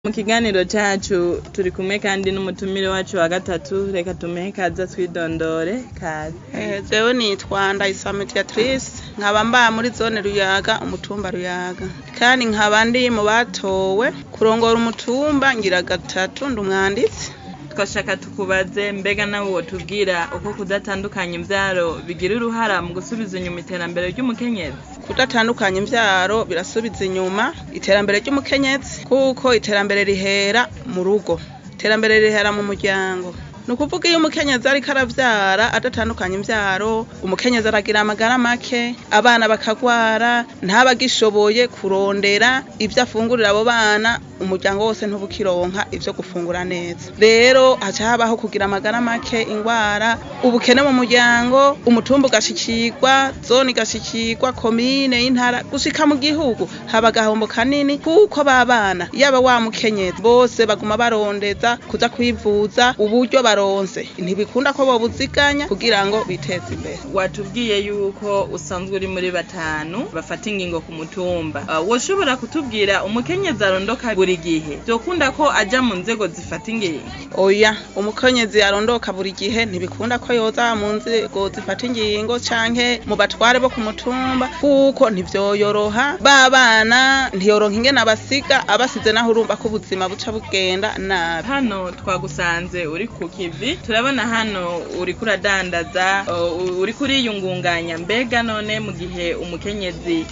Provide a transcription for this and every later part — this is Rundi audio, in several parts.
Mu kiganiro cacu turi kumwe kandi n'umutumire wacu wa gatatu reka tumuhe kaza twidondore kaze Eh, jewe nitwa Ndayisaba Mediatrice nkaba mba muri zone Ruyaga umutumba Ruyaga kandi nkaba ndi mu batowe kurongora umutumba ngira gatatu ndi umwanditsi twashaka tukubaze mbega nawe wotubwira uko kudatandukanya imvyaro bigira uruhara mu gusubiza inyuma iterambere ry'umukenyezi kudatandukanya imvyaro birasubiza inyuma iterambere ry'umukenyezi kuko iterambere rihera mu rugo iterambere rihera mu muryango ni ukuvuga iyo umukenyezi ariko aravyara adatandukanya imvyaro umukenyezi aragira amagara make abana bakagwara ntabagishoboye kurondera ivyo afungurira abo bana umuryango wose ntubukironka ivyo gufungura neza rero haca habaho kugira amagara make ingwara ubukene mu muryango umutumba ugashikirwa zone igashikirwa komine y'intara gushika mu gihugu haba agahombo kanini kuko babana yaba wa mukenyezi bose baguma barondeza kuza kwivuza uburyo baronse ntibikunda ko bobuziganya kugira ngo biteze imbere watubwiye yuko usanzwe uri muri batanu bafata ingingo ku mutumba uh, woshobora kutubwira umukenyezi arondoka buri gihe vyokunda ko aja mu nzego zifata ingingo oya umukenyezi arondoka buri gihe ntibikunda ko yoza mu nzego zifata ingingo canke mu batware bo ku mutumba kuko ntivyoyoroha babana ntiyoronka ingene abasiga abasize naho urumva ko ubuzima buca bugenda nabi hano twagusanze uri ku kivi turabona hano uriko uradandaza uh, uriko uriyungunganya mbega none mu gihe umukenyezi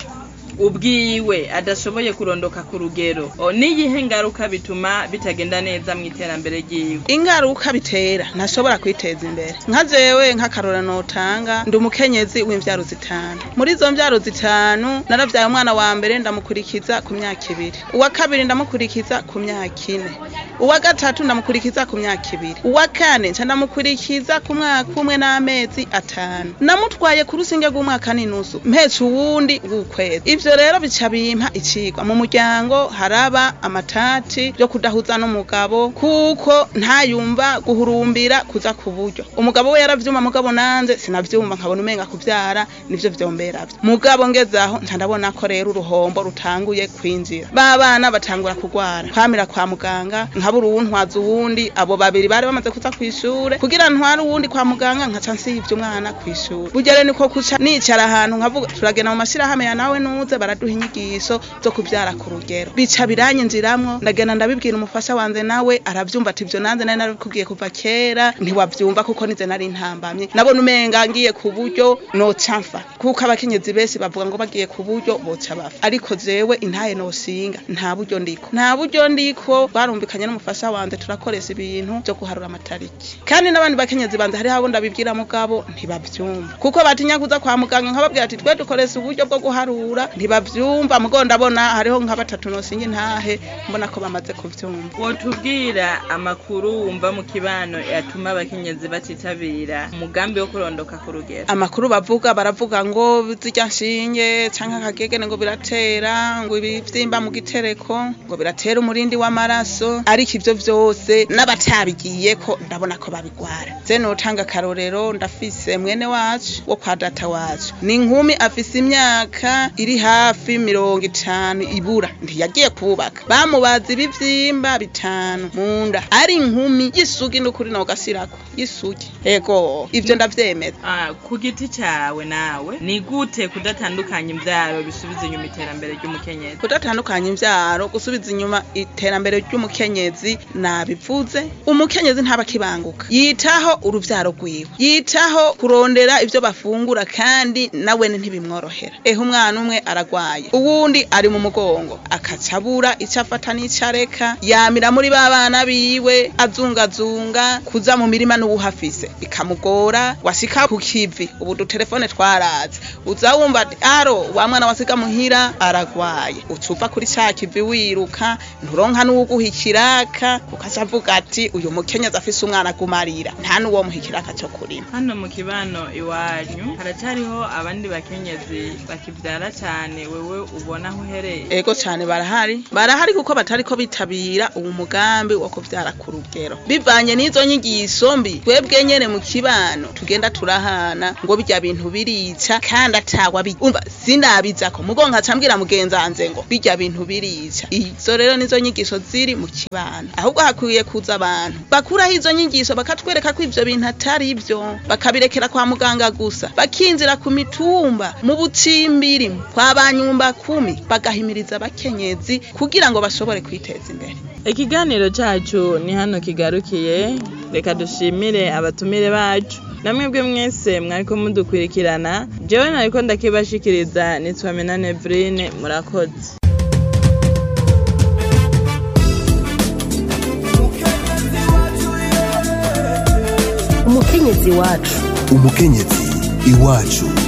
ubwiwe adashoboye kurondoka ku rugero o, niyihe ngaruka bituma bitagenda neza mu iterambere ryiwe ingaruka bitera ntashobora kwiteza imbere nka jewe nk'akarora notanga ndi umukenyezi w'imvyaro zitanu muri izo mvyaro zitanu naravyaye umwana wa mbere ndamukurikiza ku myaka ibiri uwa kabiri ndamukurikiza ku myaka ine uwa gatatu ndamukurikiza ku myaka ibiri uwa kane nca ndamukurikiza ku mwaka umwe n'amezi atanu namutwaye ku rusinge rw'umwaka n'inusu mpetse uwundi w'ukwezi ivyo rero bica bimpa icigwa mu muryango haraba amatati yo kudahuza n'umugabo kuko ntayumva guhurumbira kuza ku buryo umugabo we yaravyuma mugabo nanje sinavyumva nkabona umenga kuvyara nivyo vyomberavyo mugabo ngezaho nca ndabona ko rero uruhombo rutanguye kwinjira ba bana batangura kugwara kwamira kwa muganga nkabura uwuntwaza uwundi abo babiri bari bamaze kuza kw'ishure kugira ntware uwundi kwa muganga nkaca nsivye umwana kw'ishure burya rero niko kuca nicara ahantu nkavuga turagenda mu mashirahamwe ya nawe nuze baraduha inyigisho zo kuvyara ku rugero bica biranyinjiramwo ndagenda ndabibwira umufasha wanje nawe aravyumva ati ivyo nanze nari narabikubwiye kuva kera ntiwavyumva kuko nize nari ntambamye nabona umenga ngiye ku buryo noca mfa kuko abakenyezi benshi bavuga ngo bagiye ku buryo boca bafa ariko jewe intaye noshinga nta buryo ndiko nta buryo ndiko barumvikanye n'umufasha wanje turakoresha ibintu vyo guharura amatariki kandi n'abandi bakenyezi banje hariho abo ndabibwira mugabo ntibavyumva kuko batinya kuza kwa muganga nkababwira ati twe dukoresha uburyo bwo guharura ntibavyumva mugo ndabona hariho nka batatu nosinga intahe mbona ko bamaze kuvyumva wotubwira amakuru wumva mu kibano yatuma abakenyezi batitabira umugambi wo kurondoka ku rugero amakuru bavuga baravuga ngo zirya nshinge canke akagegene ngo biratera ngo ibivyimba mu gitereko ngo biratera umurindi w'amaraso ariko ivyo vyose n'abatabigiyeko ndabona ko babigwara je notanga akarorero ndafise mwene wacu wo kwa data wacu ni inkumi afise imyaka iri hafi mirongo itanu ibura ntiyagiye kubaka bamubaza ibivyimba bitanu mu nda ari inkumi y'isugi n'ukuri nawe ugasirako y'isugi ego ivyo ndavyemeza Ah, ku giti cawe nawe ni gute kudatandukanya imvyaro bisubiza inyuma iterambere ry'umukenyezi kudatandukanya imvyaro gusubiza inyuma iterambere ry'umukenyezi nabivuze umukenyezi ntaba akibanguka yitaho uruvyaro rwiwe yitaho kurondera ivyo bafungura kandi nawene ntibimworohera ehe umwana umwe aragwaye uwundi ari mu mugongo akaca abura ico afata n'ico areka yamira muri ba bana biwe azungazunga kuza mu mirima n'uwuhafise bikamugora washika ku kivi ubu dutelefone twaraze uza wumva ati aro wa mwana wasiga muhira aragwaye uca uva kuri ca kivi wiruka nturonka n'uwuguha ikiraka ukaca avuga ati uyu mukenyezi afise umwana agumarira nta n'uwo muha ikiraka co kurima hano mu kibano iwanyu haracariho abandi bakenyezi bakivyara cane cane wewe ubona aho uhereye ego cyane barahari barahari kuko batari ko bitabira uwo mugambi wo kuvyara ku rugero bivanye n'izo nyigisho mbi twebwe nyene mu kibano tugenda turahana ngo birya bintu birica kandi atawa bi- umva sinabizako mugo nkaca mbwira mugenzi wanje ngo birya bintu birica izo rero nizo nyigisho ziri mu kibano ahubwo hakwiye kuza abantu bakuraho izo nyigisho bakatwereka ko ivyo bintu atari byo bakabirekera kwa muganga gusa bakinjira ku mitumba mu bucimbiri kwa banyumba kumi bagahimiriza abakenyezi kugira ngo bashobore kwiteza imbere ikiganiro cacu ni hano kigarukiye reka dushimire abatumire bacu namwebwe mwese mwariko mudukurikirana jewe nariko ndakibashikiriza nitwa Menane Evrine murakoze umukenyezi wacu umukenyezi iwacu